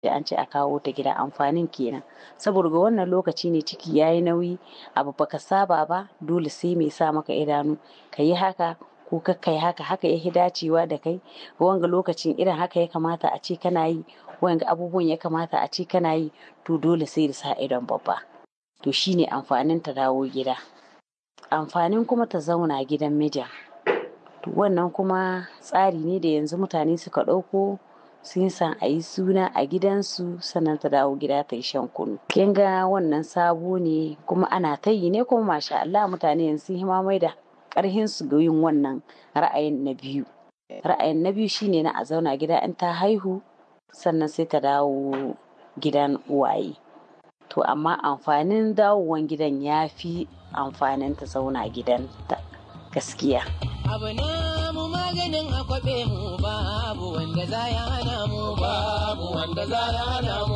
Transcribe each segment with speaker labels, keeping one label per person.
Speaker 1: da an ce a kawo ta gida amfanin kenan saboda ga wannan lokaci ne ciki yayi nauyi abu baka saba ba dole sai mai sa maka idanu ka yi haka ko kakkai haka haka ya dacewa da kai wanga lokacin irin haka ya kamata a ce kana yi wanga abubuwan ya kamata a ce kana yi to dole sai da sa idon babba to shine amfanin ta dawo gida amfanin kuma ta zauna gidan mijin to wannan kuma tsari ne da yanzu mutane suka ɗauko sun san a yi suna a gidansu sannan ta dawo gida ta yi shan kunu kin ga wannan sabo ne kuma ana ta yi ne kuma masha Allah mutane yanzu sun mai da ƙarhin su ga yin wannan ra'ayin na biyu ra'ayin na biyu shine na a zauna gida in ta haihu sannan sai ta dawo gidan uwaye to amma amfanin dawowan gidan ya fi amfanin ta zauna gidan ta gaskiya
Speaker 2: abu na mu maganin akwabe mu babu wanda za ya hana mu babu wanda za ya hana mu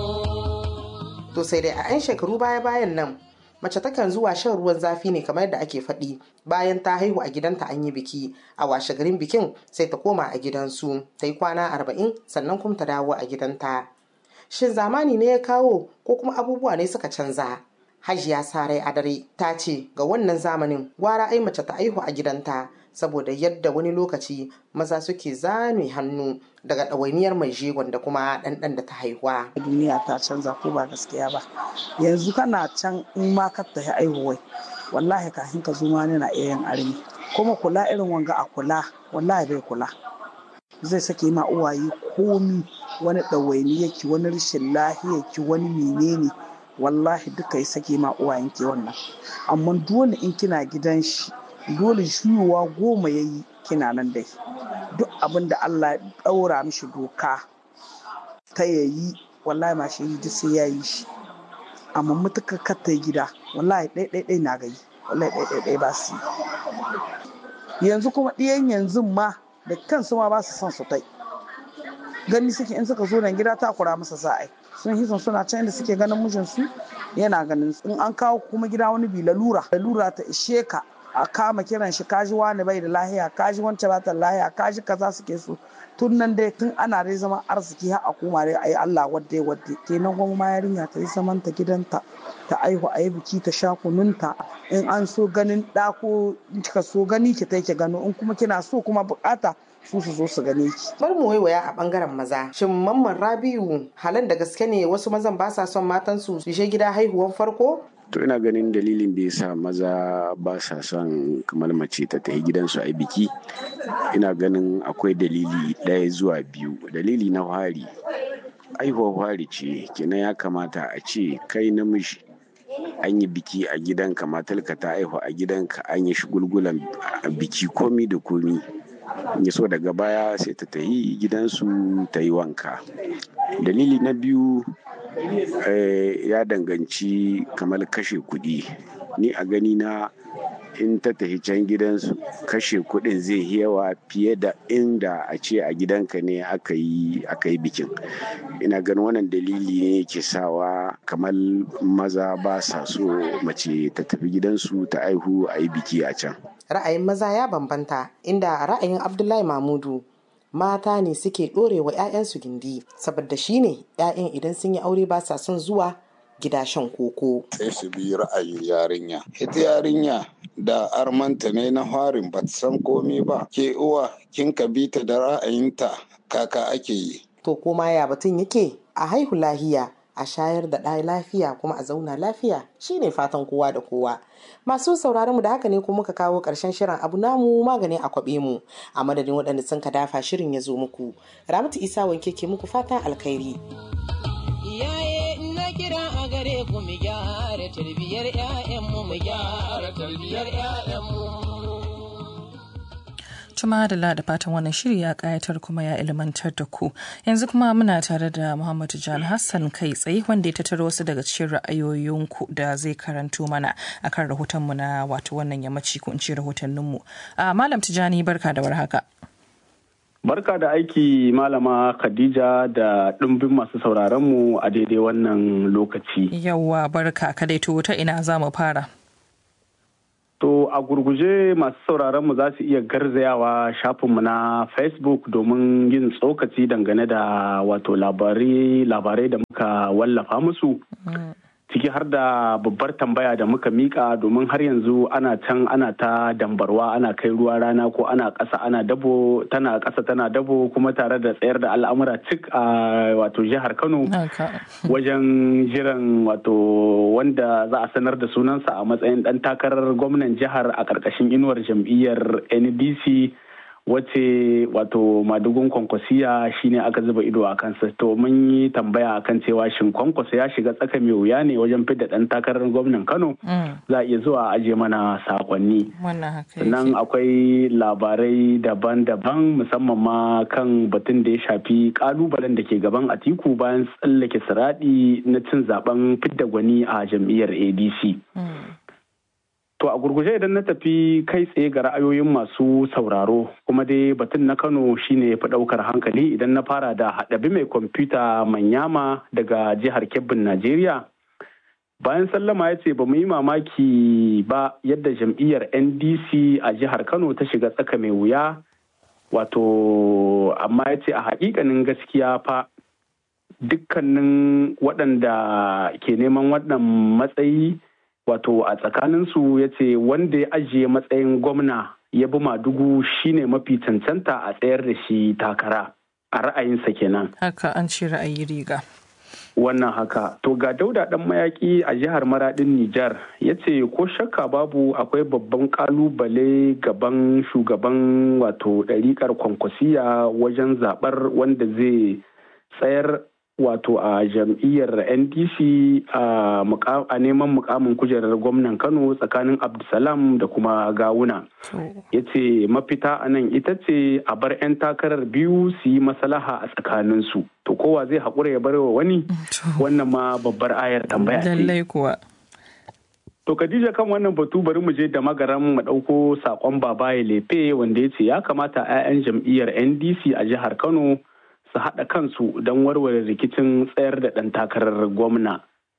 Speaker 3: to sai dai a 'yan shekaru baya bayan nan mace takan zuwa shan ruwan zafi ne kamar yadda ake faɗi bayan ta haihu a gidanta an yi biki a washe garin bikin sai ta koma a gidansu ta yi kwana arba'in sannan kuma ta dawo a gidanta shin zamani ne ya kawo ko kuma abubuwa ne suka canza hajiya sarai adare ta ce ga wannan zamanin gwara ai mace ta aihu a gidanta saboda yadda wani lokaci maza suke zame hannu daga ɗawainiyar mai jegon da kuma ɗanɗan da ta haihuwa.
Speaker 4: duniya ta canza ko ba gaskiya ba yanzu kana can in ma ka tafi aihuwai wallahi kafin ka zo ma na iya yin armi kuma kula irin wanga a kula wallahi bai kula zai sake ma uwaye komi wani ɗawaini yake wani rashin lahiyarki wani menene wallahi duka ya sake ma uwayen ke wannan amma dole in kina gidan shi dole shuyuwa goma ya yi kina nan dai duk abin da Allah ya ɗaura mishi doka ta yayi wallahi ma shi duk sai ya yi shi amma mutuka kata gida wallahi ɗai na gayi wallahi ɗai ba su yi yanzu kuma ɗiyan yanzu ma da kansu ma ba su son su tai gani suke in suka zo nan gida ta kura masa sa'ai sun hisan suna can inda suke ganin mijinsu yana ganin in an kawo kuma gida wani bi lalura lalura ta ishe ka a kama kiran shi kaji wani bai da lahiya kaji wancan ba ta lahiya kaji kaza suke so tun nan dai tun ana dai zaman arziki har a koma dai ayi Allah wadde wadde kenan kuma ma yarinya ta yi zaman ta gidanta ta aihu a yi biki ta sha kununta in an so ganin ɗa ko kika so gani ki ta ki gano in kuma kina so kuma bukata su su zo su gane ki.
Speaker 3: Bar mu waiwaya a bangaren maza. Shin mamman Rabiu halan da gaske ne wasu mazan ba sa son matansu su je gida haihuwan farko?
Speaker 5: To ina ganin dalilin da ya sa maza ba sa son kamar mace ta tafi gidansu a biki. Ina ganin akwai dalili ɗaya zuwa biyu. Dalili na fari. Aihuwar fari ce kenan ya kamata a ce kai namiji an yi biki a gidanka matarka ta aihu a gidanka an yi shigulgulan biki komi da komi ya so daga baya sai ta tayi gidansu ta yi wanka dalili na biyu ya danganci kamar kashe kuɗi ni a gani na in ta tafi can gidansu kashe kuɗin zai yawa fiye da inda a ce a gidanka ne aka yi bikin ina ganin wannan dalili ne ke sawa kamar maza ba sa so mace ta tafi gidansu ta aihu a yi biki a can
Speaker 3: ra'ayin maza ya bambanta inda ra'ayin abdullahi mamudu mata ne suke ɗorewa 'ya'yansu gindi saboda shi ne 'ya'yan idan sun yi aure ba sa son zuwa gida shan koko.
Speaker 6: sai su bi ra'ayin yarinya ita yarinya da armanta ne na harin ba san komi ba ke uwa kin ka bi ta da ra'ayinta kaka ake yi
Speaker 3: to koma ya batun yake a haihu lahiya a shayar da ɗaya lafiya kuma a zauna lafiya shine fatan kowa da kowa masu sauraron mu da haka ne kuma muka kawo ƙarshen shirin abu namu magani a kwaɓe mu a madadin waɗanda sun ka dafa shirin ya zo muku ramatu isa wanke ke muku fatan alkhairi
Speaker 2: iyaye na kira a gare ku mu gyara tarbiyyar 'ya'yanmu mu gyara tarbiyyar 'ya'yanmu
Speaker 7: Tuma da da fatan wannan shiri ya kayatar kuma ya ilmantar da ku. Yanzu kuma muna tare da Muhammadu Jan Hassan kai tsaye wanda ya tattara wasu daga cikin ra'ayoyinku da zai karanto mana akan rahotonmu na wato wannan yammaci ko in ce rahotanninmu. Malam Tijani barka da warhaka.
Speaker 8: Barka da aiki Malama Khadija da ɗumbin masu sauraronmu a daidai wannan lokaci.
Speaker 7: Yawwa barka ka dai ta ina za mu fara.
Speaker 8: To a gurguje masu sauraron mu za su iya garzayawa shafinmu na Facebook domin yin tsokaci dangane da wato labarai labarai da muka wallafa musu. Ciki har da babbar tambaya da muka mika domin har yanzu ana can ana ta dambarwa ana kai ruwa rana ko ana ƙasa ana dabo tana ƙasa tana dabo kuma tare da tsayar da al'amura cik a wato jihar Kano. wajen jiran wato wanda za a sanar da sunansa a matsayin ɗan takarar gwamnan jihar a ƙarƙashin inuwar jam'iyyar ndc wace wato madugun kwankwasiya shine aka zuba ido a kansa to mun yi tambaya akan cewa shin kwankwasa ya shiga tsaka mai wuya ne wajen fidda ɗan takarar gwamnan kano za a iya zuwa a aje mana sakonni sannan akwai labarai daban-daban musamman ma kan batun da ya shafi kalubalen da ke gaban atiku bayan tsallake siradi na cin zaben fidda gwani a jam'iyyar adc To a gurguje idan na tafi kai tsaye ga ra'ayoyin masu sauraro kuma dai batun na Kano shine fi ɗaukar hankali idan na fara da haɗabi mai kwamfuta manyama daga jihar Kebbin Najeriya. Bayan sallama ya ce ba mu yi mamaki ba yadda jam'iyyar NDC a jihar Kano ta shiga tsaka mai wuya wato amma ya ce a haƙiƙanin gaskiya fa dukkanin waɗanda ke neman wannan matsayi wato a tsakaninsu ya ce wanda ya ajiye matsayin gwamna ya bi madugu shine mafi cancanta a tsayar da shi takara a ra'ayinsa kenan
Speaker 7: haka an ce ra'ayi riga
Speaker 8: wannan haka to ga dauda dan mayaki a jihar maradin nijar ya ce ko shakka babu akwai babban kalubale gaban shugaban wato ɗariƙar kwankwasiya wajen zaɓar wanda zai tsayar wato a jam'iyyar ndc a neman mukamin kujerar gwamnan kano tsakanin abdulsalam da kuma gawuna ya ce mafita a nan ita ce a bar 'yan takarar biyu su yi maslaha a tsakaninsu to kowa zai haƙura ya bar wa wani wannan ma babbar ayar tambaya ce
Speaker 7: lallai kuwa
Speaker 8: To Khadija kan wannan batu bari mu je da magaran mu ɗauko saƙon babaye lefe wanda ya ce ya kamata 'ya'yan jam'iyyar ndc a jihar kano su haɗa kansu don warware rikicin tsayar da ɗan takarar gwamna.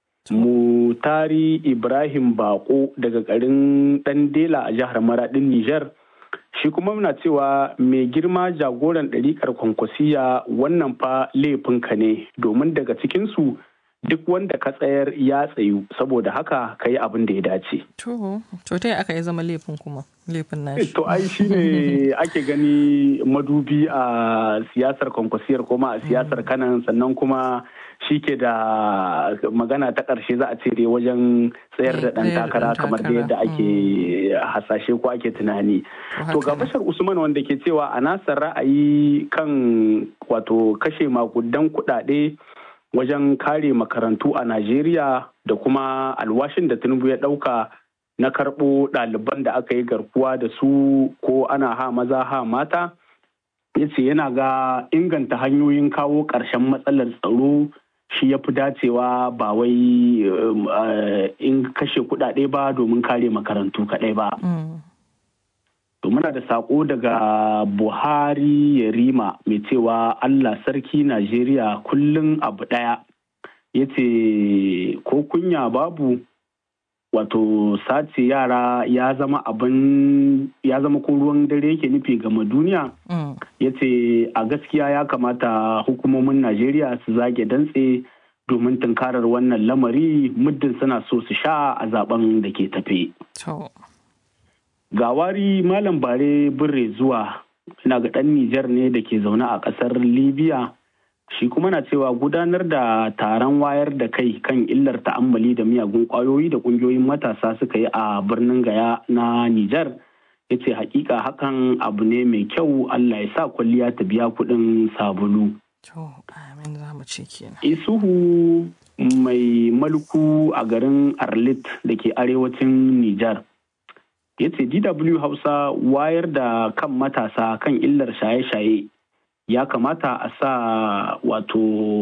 Speaker 8: Mutari Ibrahim Bako daga garin ɗan Dela a jihar Maraɗin Nijar. Shi kuma muna cewa mai girma jagoran ɗariƙar kwankwasiya wannan fa laifinka ne domin daga cikinsu duk wanda ka tsayar ya tsayu saboda haka ka yi abin da ya dace.
Speaker 7: To, to ta aka yi zama laifin kuma laifin nashi.
Speaker 8: To ai shi ne ake gani madubi a siyasar kwankwasiyar kuma a siyasar kanan sannan kuma shi ke da magana ta ƙarshe za a ce dai wajen tsayar da ɗan takara kamar da yadda ake hasashe ko ake tunani. To ga bashar Usman wanda ke cewa a nasa ra'ayi kan wato kashe makudan kuɗaɗe wajen kare makarantu a Najeriya da kuma alwashin da Tinubu ya ɗauka na karɓo ɗaliban da aka yi garkuwa da su ko ana ha maza ha mata. Ya ce yana ga inganta hanyoyin kawo ƙarshen matsalar tsaro shi ya fi dacewa ba wai in kashe kuɗaɗe ba domin kare makarantu kaɗai ba. To muna da saƙo daga Buhari Yarima mai cewa Allah sarki Najeriya kullum abu ɗaya ya ce ko kunya babu wato sace yara ya zama abin ya zama ko ruwan dare yake nufi gama duniya ya ce a gaskiya ya kamata hukumomin Najeriya su zage dantse domin tunkarar wannan lamari muddin suna so su sha a zaben da ke tafe. gawari malam bare birre zuwa ina ga ɗan Nijar ne da ke zaune a ƙasar Libya shi kuma na cewa gudanar da taron wayar da kai kan illar ta'ammali da miyagun ƙwayoyi da ƙungiyoyin matasa suka yi a birnin Gaya na Nijar ya ce hakika hakan abu ne mai kyau Allah ya sa kwalliya ta biya kuɗin sabulu. Isuhu mai malku a garin Arlit da ke arewacin Nijar. ya ce dw hausa wayar da kan matasa kan illar shaye-shaye ya kamata a sa wato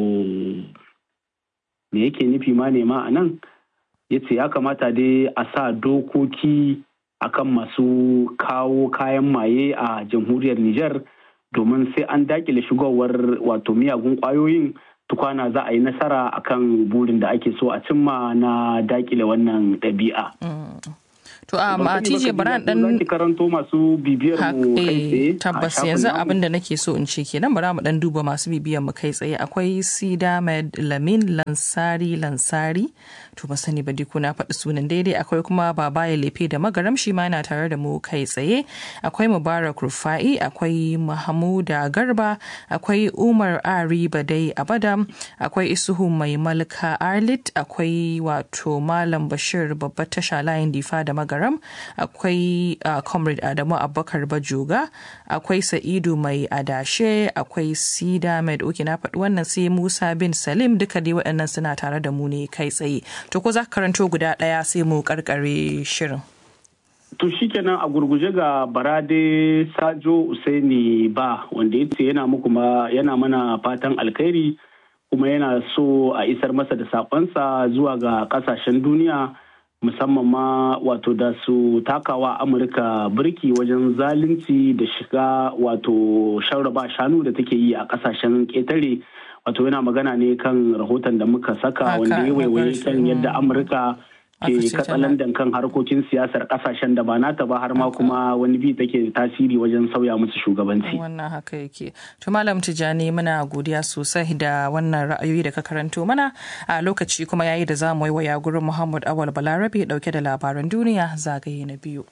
Speaker 8: me yake nufi ma nema a nan ya ce ya kamata dai a sa dokoki akan masu kawo kayan maye a jamhuriyar Nijar domin sai an dakile shigowar wato miyagun kwayoyin tukwana za a yi nasara akan burin da ake so a cimma na dakile wannan ɗabi'a.
Speaker 7: To a ma TJ Baran dan
Speaker 8: zaki karanto masu bibiyar mu kai tsaye.
Speaker 7: tabbas yanzu abin da nake so in ce kenan bara mu dan duba masu bibiyar mu kai tsaye akwai Sida Med Lamin Lansari Lansari to ba sani ba dai ko na faɗi sunan daidai akwai kuma Babaye Lefe da Magaram shi ma yana tare da mu kai tsaye akwai Mubarak Rufai akwai Mahmuda Garba akwai Umar Ari Badai Abadam akwai Isuhu Mai Malka Arlit akwai wato Malam Bashir babbar tasha layin difa da Magaram akwai uh, Comrade Adamu Abubakar Bajoga akwai Sa'idu Mai Adashe akwai Sida Med Oke na faɗi wannan sai Musa bin Salim duka dai waɗannan suna tare da mu ne kai tsaye to ko za ka karanto guda ɗaya sai mu karkare shirin.
Speaker 8: To shikenan a gurguje ga Barade Sajo Usaini ba wanda ya ce yana muku ma yana mana fatan alkhairi kuma yana so a isar masa da sakonsa zuwa ga kasashen duniya musamman ma wato da su takawa Amurka birki wajen zalunci da shiga wato sharraba shanu da take yi a kasashen ƙetare wato yana magana ne kan rahoton da muka saka wanda ya waiwaye kan yadda Amurka ke katsalandan kan harkokin siyasar kasashen da ba nata ba har ma kuma wani bi take tasiri wajen sauya musu shugabanci.
Speaker 7: Wannan haka yake. To Malam Tijani muna godiya sosai da wannan ra'ayoyi da ka karanto mana a lokaci kuma yayi da za mu waya gurin Muhammad Awal Balarabe dauke da labaran duniya zagaye na biyu.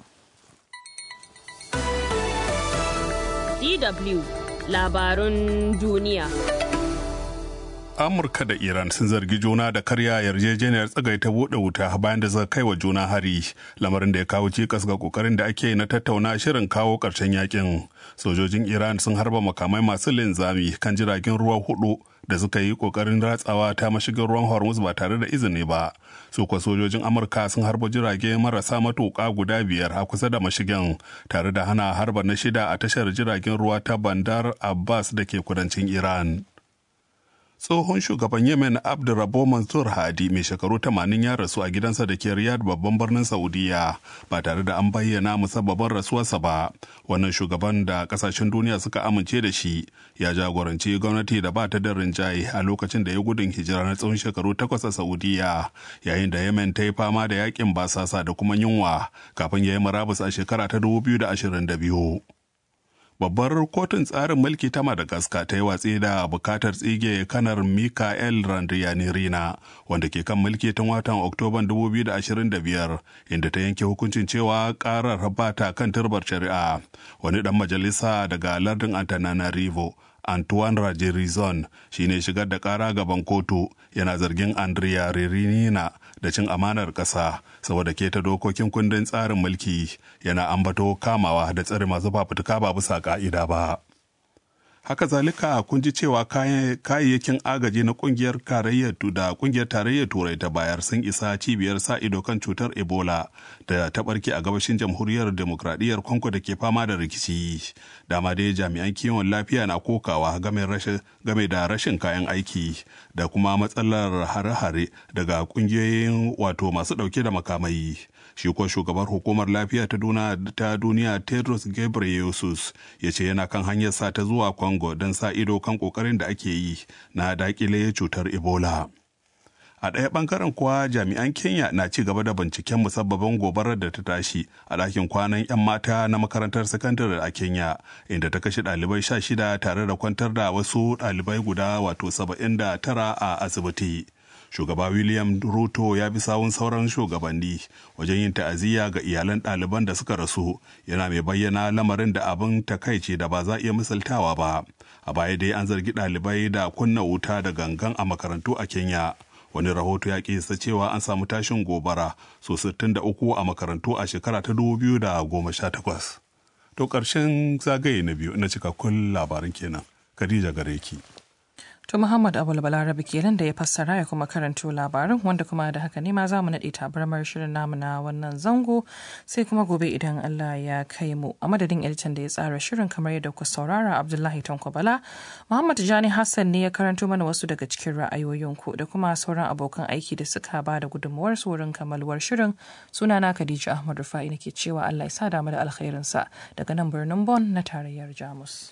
Speaker 9: DW labarun duniya.
Speaker 10: amurka da iran sun zargi juna da karya yarjejeniyar tsagaita buɗe wuta bayan da suka kai wa juna hari lamarin da ya kawo cikas ga kokarin da ake na tattauna shirin kawo ƙarshen yakin sojojin iran sun harba makamai masu linzami kan jiragen ruwa hudu da suka yi kokarin ratsawa ta mashigin ruwan hormuz ba tare da izini ba su kuwa sojojin amurka sun harba jirage marasa matuƙa guda biyar a kusa da mashigin tare da hana harba na shida a tashar jiragen ruwa ta bandar abbas da ke kudancin iran tsohon shugaban yemen abdurrabo mansur hadi mai shekaru 80 ya rasu a gidansa da ke riyadh babban birnin saudiya ba tare da an bayyana musabbabin rasuwarsa ba wannan shugaban da kasashen duniya suka amince da shi ya jagoranci gwamnati da ba ta da rinjaye a lokacin da ya gudun hijira na tsawon shekaru takwas a saudiya yayin da yemen ta yi fama da yakin basasa da kuma yunwa kafin ya yi murabus a shekara ta 2022 babbar kotun tsarin mulki ta madagascar ta yi watsi da bukatar tsige kanar mikael randriyanirina wanda ke kan mulki tun watan oktoban 2025 inda ta yanke hukuncin cewa karar ba ta kan turbar shari'a wani dan majalisa daga lardin antananarivo Antoine Rajirizon shi ne shigar da kara gaban kotu yana zargin Andrea Ririnina da cin amanar ƙasa saboda keta dokokin kundin tsarin mulki yana ambato kamawa da tsare masu fafutuka ba bisa ka'ida ba. haka zalika kun ji cewa kayayyakin agaji na kungiyar tarayyar da kungiyar tarayyar turai ta bayar sun isa cibiyar sa ido kan cutar ebola da ta barke a gabashin jamhuriyar demokradiyyar kongo da ke fama da rikici dama dai jami'an kiwon lafiya na kokawa game da rashin kayan aiki da kuma matsalar hare-hare daga kungiyoyin wato masu dauke da makamai shi ko shugabar hukumar lafiya ta duniya tedros ghebreyesus ya ce yana kan hanyar sa ta zuwa congo don sa ido kan kokarin da ake yi na dakile cutar ebola a ɗaya ɓangaren kuwa jami'an kenya na ci gaba da binciken musabbabin gobarar da ta tashi a ɗakin kwanan 'yan mata na makarantar sakandare a kenya inda ta kashe ɗalibai sha shida tare da kwantar da wasu ɗalibai guda wato saba'in da tara a asibiti shugaba william ruto ya bi sawun sauran shugabanni wajen yin ta'aziyya ga iyalan ɗaliban da suka rasu yana mai bayyana lamarin da abin takaici da ba za iya misaltawa ba a baya dai an zargi ɗalibai da kunna wuta da gangan a makarantu a kenya wani rahoto ya kisa cewa an samu tashin gobara so 63 a makarantu a shekara ta 2018 to ƙarshen zagaye na biyu na cikakkun labarin kenan khadija gare ki
Speaker 7: To Muhammad Abul Balarabe kenan da ya fassara ya kuma karanto labarin wanda kuma da haka ne ma za mu naɗe tabarmar shirin namu na wannan zango sai kuma gobe idan Allah ya kai mu a madadin editan da ya tsara shirin kamar yadda ku saurara Abdullahi Tanko Bala Muhammad Jani Hassan ne ya karanto mana wasu daga cikin ra'ayoyinku da kuma sauran abokan aiki da suka ba da gudunmuwar su wurin kamaluwar shirin sunana Khadija Ahmad Rufa'i nake cewa Allah ya sa damu da alkhairinsa daga nan birnin Bon na tarayyar Jamus.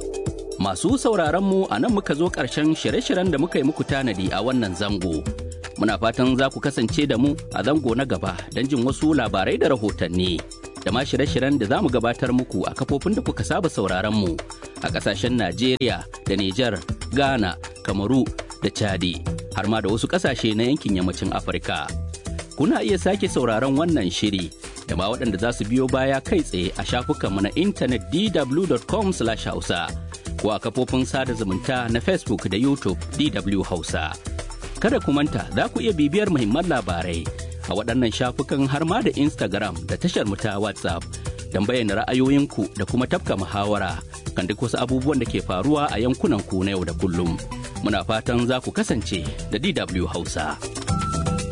Speaker 11: Masu sauraronmu a nan muka zo ƙarshen shirye-shiryen da muka yi muku tanadi a wannan zango. Muna fatan za ku kasance da mu a zango na gaba don jin wasu labarai da rahotanni. Da ma shirye-shiryen da za mu gabatar muku a kafofin da kuka saba sauraron mu a ƙasashen Najeriya da Nijar, Ghana, Kamaru da Chadi, har ma da wasu ƙasashe na yankin yammacin Afirka. Kuna iya sake sauraron wannan shiri da ma waɗanda za su biyo baya kai tsaye a shafukanmu na intanet dw.com/hausa. ko a kafofin sada zumunta na Facebook da YouTube DW Hausa. Kada ku manta za ku iya bibiyar muhimman labarai a waɗannan shafukan har ma da Instagram da tashar mu ta WhatsApp don bayyana ra'ayoyinku da kuma tafka muhawara kan duk wasu abubuwan da ke faruwa a yankunan ku na yau da kullum. Muna fatan za ku kasance da DW Hausa.